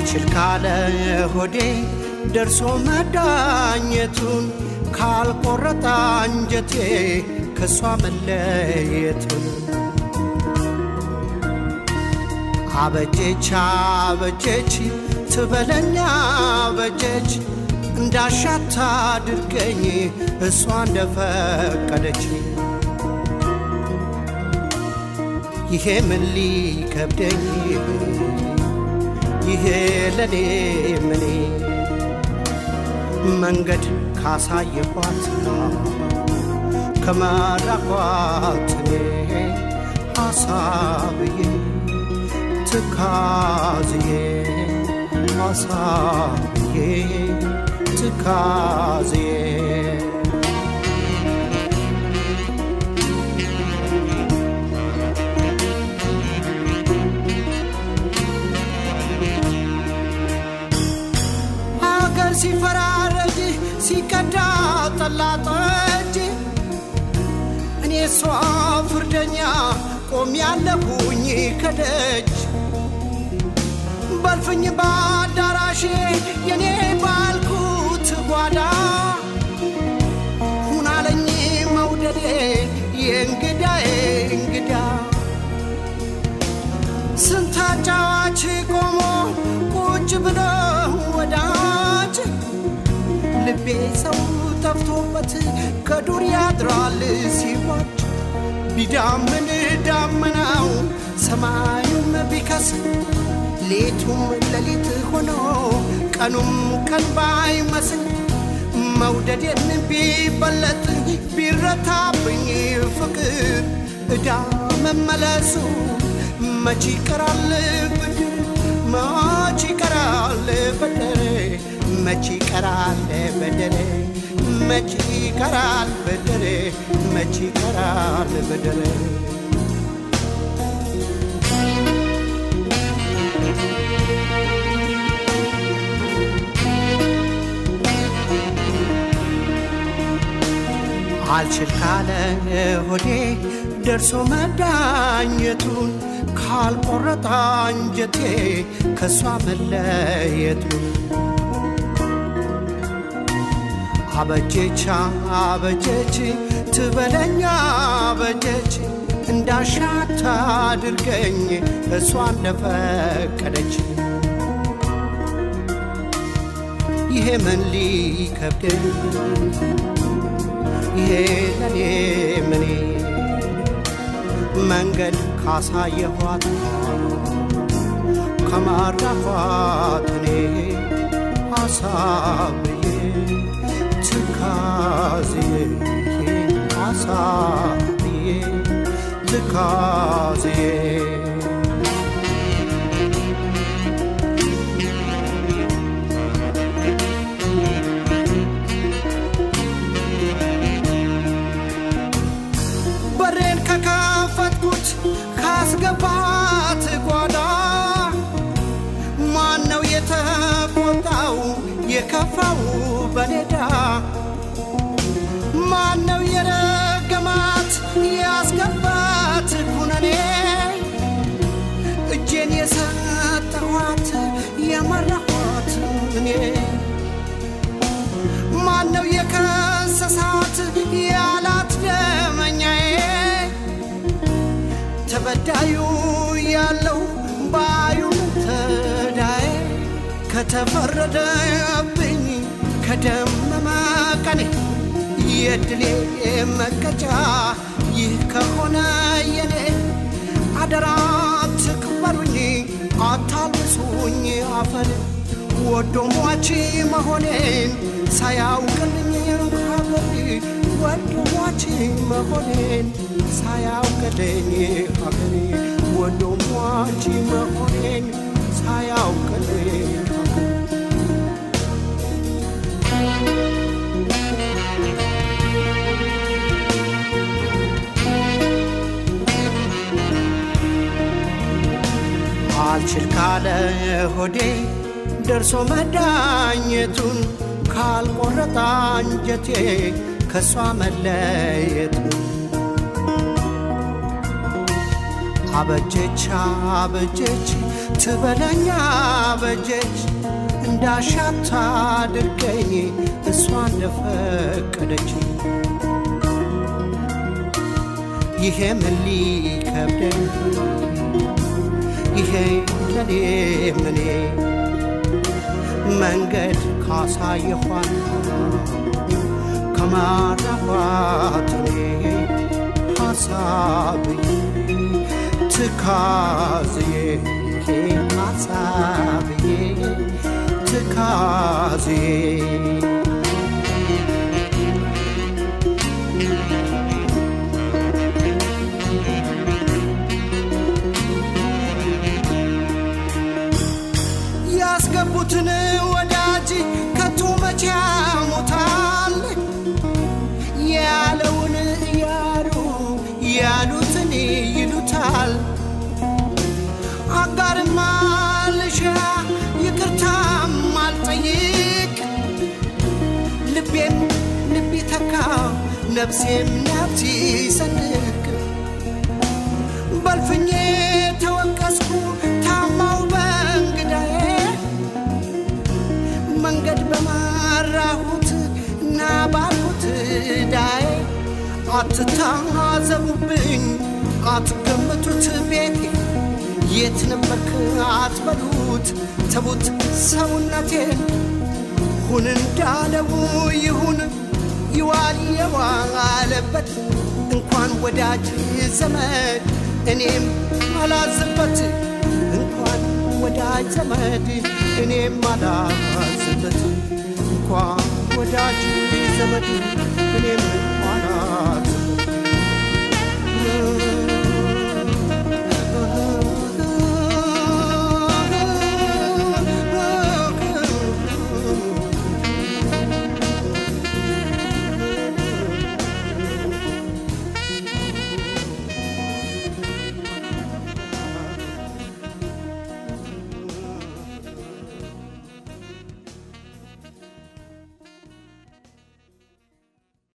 አልችል ካለ ሆዴ ደርሶ መዳኘቱን ካልቆረጠ አንጀቴ ከእሷ መለየቱን አበጀች አበጀች ትበለኛ አበጀች እንዳሻታ አድርገኝ እሷ እንደፈቀደች ይሄ ምን ሊከብደኝ ይሄ ለኔ ምኔ መንገድ ካሳየኋት ከመራኳት እኔ አሳብዬ ትካዝዬ አሳብዬ ትካዝዬ ሀገር ሲፈራረጅ ሲቀዳ ጠላጠጅ እኔ እሷ ፍርደኛ ቆም ያለሁኝ ከደጅ በልፍኝ በአዳራሼ የኔ ባልኩት ጓዳ ሁናለኝ መውደዴ የእንግዳዬ እንግዳ ስንት አጫዋች ቆሞ ቁጭ ብሎ ወዳጅ ልቤ ሰው ጠፍቶበት ከዱር ያድራል ሲዋጅ ቢዳምን ዳመናው ሰማዩም ቢከስ ሌቱም ሌሊት ሆኖ ቀኑም ቀን ባይመስል መውደዴን ቢበለጥ ቢረታብኝ ፍቅር እዳ መመለሱ መች ይቀራል ብድር መች ይቀራል በደሬ መች ይቀራል በደሬ መች ይቀራል በደሬ መች ይቀራል በደሬ አልችል ካለ ሆዴ ደርሶ መዳኘቱን ካልቆረጠ አንጀቴ ከእሷ መለየቱን አበጀች አበጀች ትበለኛ አበጀች እንዳሻት አድርገኝ እሷ እንደፈቀደች ይሄ ምን ሊከብደኝ ይሄ ለኔ ምኔ መንገድ ካሳየኋት ከማራኋት እኔ አሳብዬ ትካዝዬ አሳብዬ ትካዝዬ በሬን ከከፈትኩት ካስገባት ጓዳ ማን ነው የተቆጣው የከፋው በኔዳ ማን ነው የረገማት ያስገባት ኩነኔ እጄን የሰጠኋት የመራኋት እኔ ማን ነው የከሰሳት ያላት ደመኛዬ ተበዳዩ ያለው ባዩን ተዳዬ ከተፈረደብኝ ከደመመ ቀኔ የድሌ መቀጫ ይህ ከሆነ የኔ አደራ ትክበሩኝ አታልብሱኝ አፈር ወዶ ሟች መሆኔን ሳያውቅልኝ ሀገር ወዶ ሟች መሆኔን ሳያውቅልኝ ሀገሬ ወዶ ሟች መሆኔን ሳያውቅልኝ ሀገሬ አልችል ካለ ሆዴ ደርሶ መዳኘቱን ካልቆረጠ አንጀቴ ከእሷ መለየቱን አበጀች አበጀች ትበለኛ አበጀች እንዳሻታ አድርገኝ እሷ እንደፈቀደች ይሄ ምን ሊከብደኝ ይሄ ለኔ ምኔ መንገድ ካሳየኋት ከማራኋት እኔ ሐሳብዬ ትካዝዬ ሐሳብዬ ትካዝዬ ያስገቡትን ወዳጅ ከቶ መቼ ያሞታል ያለውን እያሉ ያሉትን ይሉታል አጋርማ ልሻ ይቅርታም አልጠይቅ ልቤም ልብ ይተካ ነፍሴም ነፍስ ይሰንቅ በልፍኜ ተወቀስኩ ታማው በእንግዳዬ መንገድ በመራሁት እና ባልኩት ዳዬ አትታዘቡብኝ አትገምቱት ቤቴ የት ነበርክ አትበሉት ተቡት ሰውነቴን ሁን እንዳለው ይሁን ይዋል የዋለበት እንኳን ወዳጅ ዘመድ እኔም አላዝበት እንኳን ወዳጅ ዘመድ እኔም አላዝበት እንኳን ወዳጅ ዘመድ እኔም አላዝበት